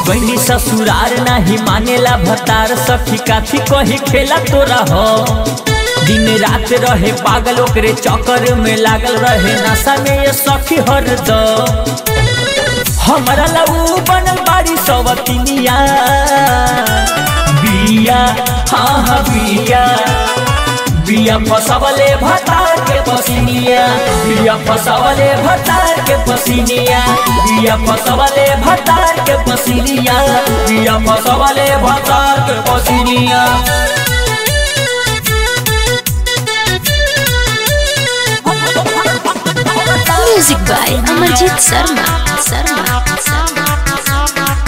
गईनी ससुरार नाही मानेला भतार सखी काथी कही खेला तोरा हो दिन रात रहे पागल ओकरे चक्कर में लागल रहे नशा में ये सखी हर दो हमारा लऊ बनल बाड़ी सवतिनिया बिया हाँ हाँ बिया बिया फसवले भतार के पसिनिया बिया फसवले भतार के पसिनिया बिया फसवले भतार के पसिनिया बिया फसवले भतार के पसिनिया Music by Amarjit Sharma. Sharma. Sharma.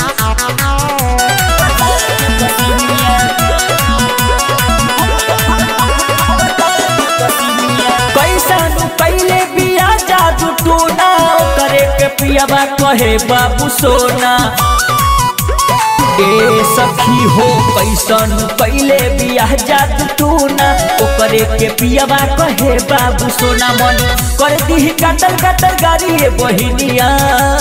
कैसन कैले बिया जादू टोना करे के पियाबा कहे बाबू सोना ए सखी हो कैसन कैले बिया जादू टोना ओकरे के पियाबा कहे बाबू सोना मन कर दी कटर कटर गाड़ी ए बहिनिया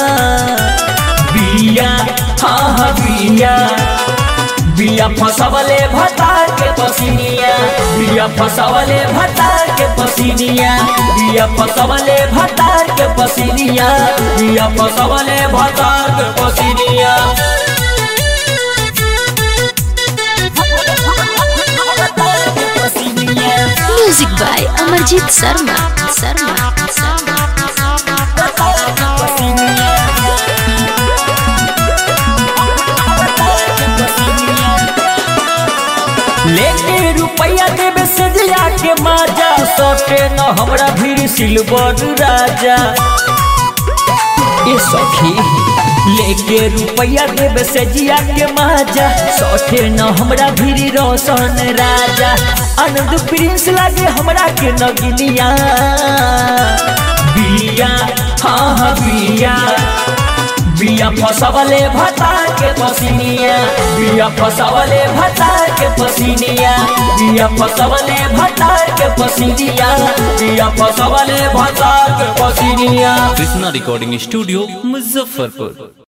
बिया हाँ हाँ बिया बिया फसवले भतार के पसिनिया बिया फसवले भतार के पसिनिया बिया फसवले भतार के पसिनिया बिया फसवले भतार के पसिनिया Music by Amarjit Sharma. Sharma. Sharma. लेके रुपया देवे से दिया के माजा सटे न हमरा भीड़ सिल्वर राजा ए सखी लेके रुपया देवे से जिया के माजा सटे न हमरा भीड़ रोशन राजा आनंद प्रिंस लागे हमरा के नगिनिया बिया हाँ हाँ बिया बिया फसवले भतार के पसिनिया बिया फसवले भतार के पसिनिया बिया फसवले भतार के पसिनिया बिया फसवले भतार के पसिनिया कृष्णा रिकॉर्डिंग स्टूडियो मुजफ्फरपुर